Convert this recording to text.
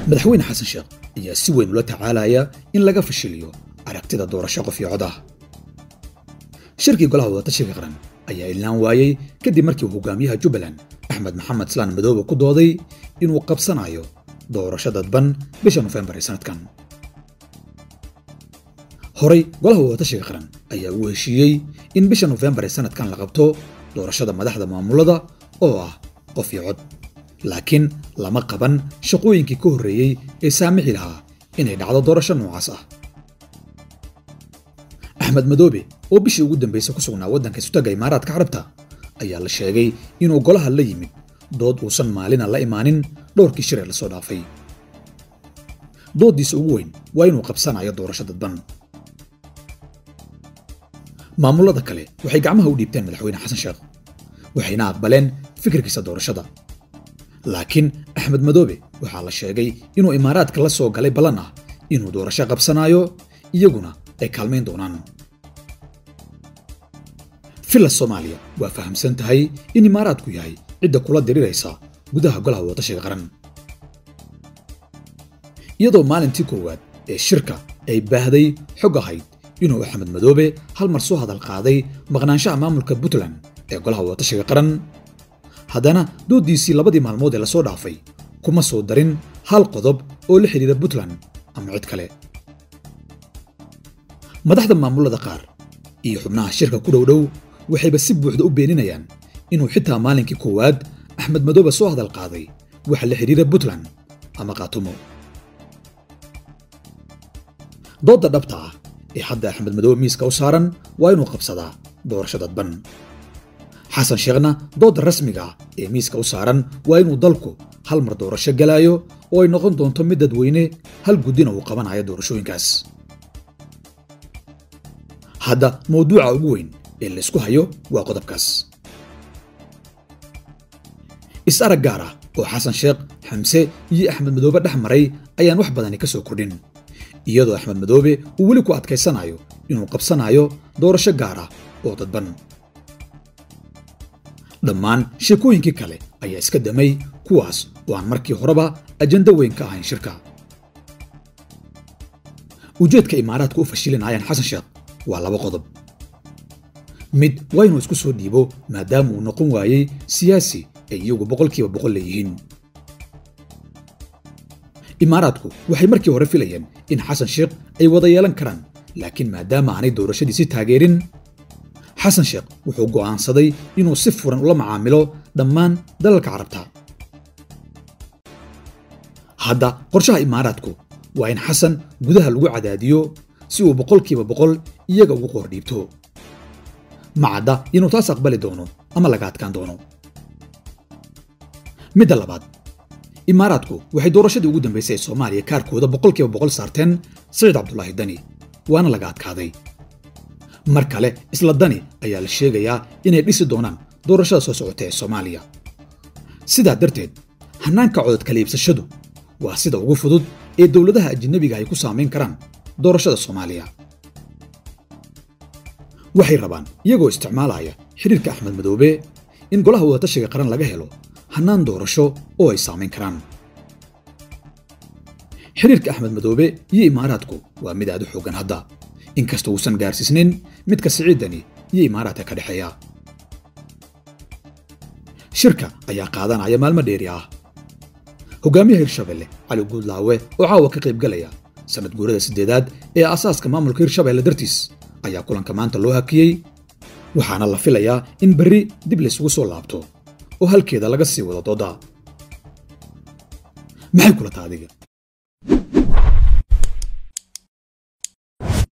madaxweyne xasan sheekh ayaa si weyn ula tacaalaya in laga fashiliyo aragtida doorasho qof iyo cod ah shirkii golaha wadatashiga qaran ayaa ilaan waayey kadib markii uu hogaamiyaha jubbaland axmed maxamed islaan madoobe ku dooday inuu qabsanayo doorasho dadban bisha nofembar ee sanadkan horay golaha wadatashiga qaran ayaa uu heshiiyey in bisha nofembar ee sanadkan la qabto doorashada madaxda maamulada oo ah qof iyo cod laakiin lama qaban shaqooyinkii ka horreeyey ee saamixi lahaa inay dhacdo doorasho noocaas ah axmed madoobe oo bishii ugu dambaysay ku sugnaa waddanka sutaga imaaraadka carabta ayaa la sheegay inuu golaha la yimid dood uusan maalina la imaanin dhowrkii shir ee lasoo dhaafay dooddiisa ugu weyn waa inuu qabsanayo doorasho dadban maamulada kale waxay gacmaha u dhiibteen madaxweyne xasan sheekh waxayna aqbaleen fikirkiisa doorashada laakiin axmed madoobe waxaa la sheegay inuu imaaraadka la soo galay ballan ah inuu doorasho qabsanaayo iyaguna ay kaalmayn doonaan villa soomaaliya waa fahamsan tahay in imaaraadku yahay cidda kula diriraysa gudaha golaha wadatashiga qaran iyadoo maalintii koowaad ee shirka ay baahday xog ahayd inuu axmed madoobe hal mar soo hadal qaaday maqnaanshaha maamulka puntland ee golaha wadatashiga qaran haddana dooddiisii labadii maalmood ee lasoo dhaafay kuma soo darin hal qodob oo la xidhiira puntland ama cid kale madaxda maamulada qaar iyo xubnaha shirka ku dhowdhow waxayba si buuxda u beeninayaan inuu xitaa maalinkii koowaad axmed madoobe soo hadal qaaday waxa la xidhiira puntland ama kaatumo doodda dhabta ah ee hadda axmed madoobe miiska u saaran waa inuu qabsadaa doorasho dadban xasan sheekhna doodda rasmiga ah ee miiska u saaran waa inuu dalku hal mar doorasho galaayo oo ay noqon doonto mid dadweyne hal guddina uu qabanayo doorashooyinkaas hadda mawduuca ugu weyn ee laysku hayo waa qodobkaas is-arag gaar ah oo xasan sheekh xamse iyo axmed madoobe dhex maray ayaan wax badani ka soo kordhin iyadoo axmed madoobe uu weli ku adkaysanayo inuu qabsanayo doorasho gaar ah oo dadban dhammaan sheekooyinkii kale ayaa iska damay kuwaas oo aan markii horeba ajando weyn ka ahayn shirka ujeedka imaaraadku u fashilinayaan xasan sheekh waa laba qodob mid waa inuu isku soo dhiibo maadaama uu noqon waayey siyaasi ay iyagu boqolkiiba boqol leeyihiin imaaraadku waxay markii hore filayeen in xasan sheekh ay wada yeelan karaan laakiin maadaama aanay doorashadiisi taageerin xasan sheekh wuxuu go'aansaday inuu si furan ula macaamilo dhammaan dalalka carabta hadda qorshaha imaaraadku waa in xasan gudaha lagu cadaadiyo si uu boqolkiiba boqol iyaga ugu qoor dhiibto macadda inuu taas aqbali doono ama laga adkaan doono midda labaad imaaraadku waxay doorashadii ugu dambaysay ee soomaaliya kaarkooda boqolkiiba boqol saarteen saciid cabdulaahi dani waana laga adkaaday mar kale isla dani ayaa la sheegayaa inay dhisi doonaan doorashada soo socota ee soomaaliya sidaa darteed hannaanka codod kala iibsashadu waa sida ugu fudud ee dowladaha ajinabiga ay ku saamayn karaan doorashada soomaaliya waxay rabaan iyagoo isticmaalaya xidhiirka axmed madoobe in golaha wadatashiga qaran laga helo hannaan doorasho oo ay saamayn karaan xidhiirka axmed madoobe iyo imaaraadku waa mid aad u xooggan hadda inkasta uusan gaarsiisnin midka siciidani iyo imaaraadka ka dhexeeya shirka ayaa qaadanaya maalmo dheeri ah hogaamiyaha hirshabelle cali guudlaawe oo caawa ka qaybgalaya sanad guurada siddeedaad ee asaaska maamulka hirshabelle dartiis ayaa kulanka maanta loo hakiyey waxaana la filayaa in berri dib laysugu soo laabto oo halkeeda laga sii wado dooda maxay kula taa adiga